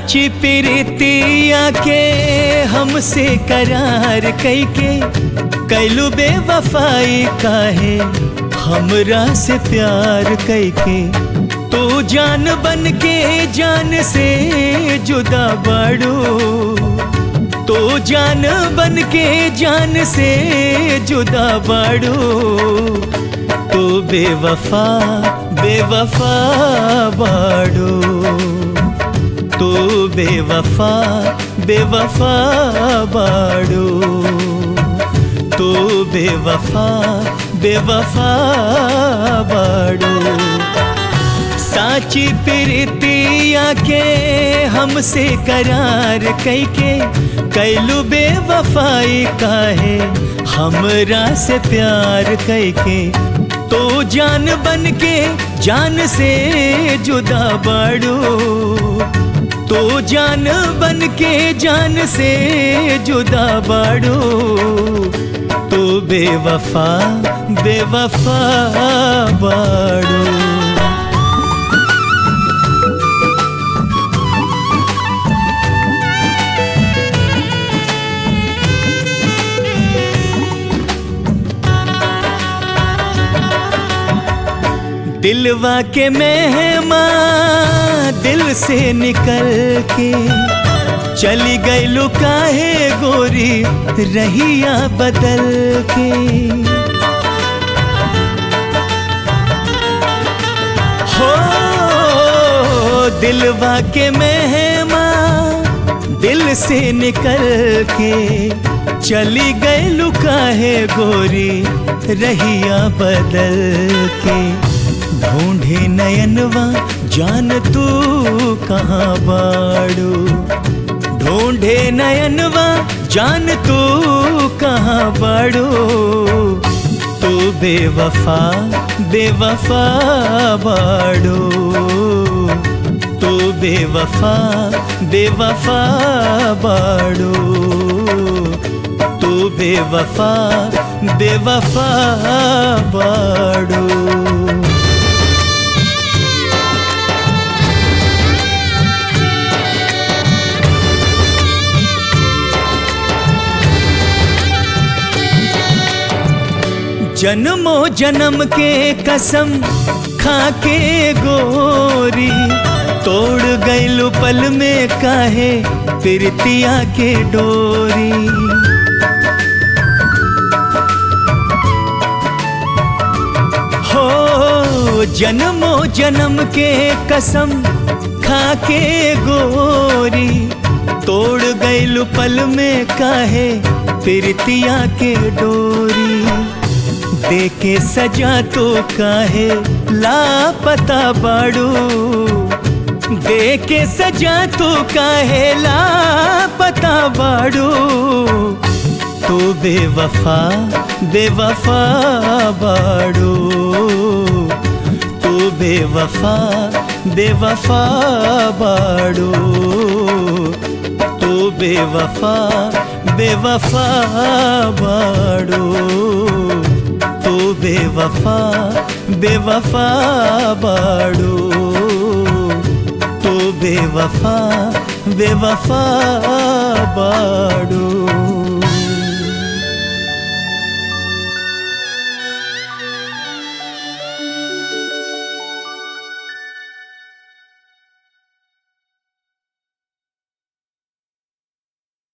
साची प्रीतिया के हमसे करार कैके कैलू बेवफाई काहे हमरा से प्यार कैके तू जान बन के जान से जुदा बाड़ू तो जान बन के जान से जुदा बाड़ू तो बेवफा बेवफा बाड़ू तो बेवफा बेवफा बाड़ू तो बेवफा बेवफा बाड़ू साची प्रीतिया के हमसे करार कैके कैलू बेवफाई काहे हमरा से प्यार कैके तो जान बन के जान से जुदा बाड़ू तो जान बन के जान से जुदा बाड़ू तो बेवफा बेवफा बाड़ू दिलवा के मेहमा दिल से निकल के चली गई लुकाहे गोरी रहिया बदल के हो दिलवा के मेहमा दिल से निकल के चली गई लुकाहे गोरी रहिया बदल के ढूंढे नयनवा जान तू कहाँ बाड़ू ढूंढे नयनवा जान तू कहाँ बाड़ू तू बेवफा बेवफा बाड़ू तू बेवफा बेवफा बाड़ू तू बेवफा बेवफा बाड़ू जन्मो जन्म के कसम खा के गोरी तोड़ गईलू पल में काहे प्रीतिया के डोरी हो जन्मो जन्म के कसम खा के गोरी तोड़ गईलू पल में काहे प्रीतिया के डोरी देके सजा तो काहे लापता बाड़ू देके सजा तो काहे लापता बाड़ू तो बेवफा बेवफा बाड़ू तो बेवफा बेवफा बाड़ू तो बेवफा बेवफा बाड़ू तो बेवफा बेवफा बाड़ू तो बेवफा बेवफा बाड़ू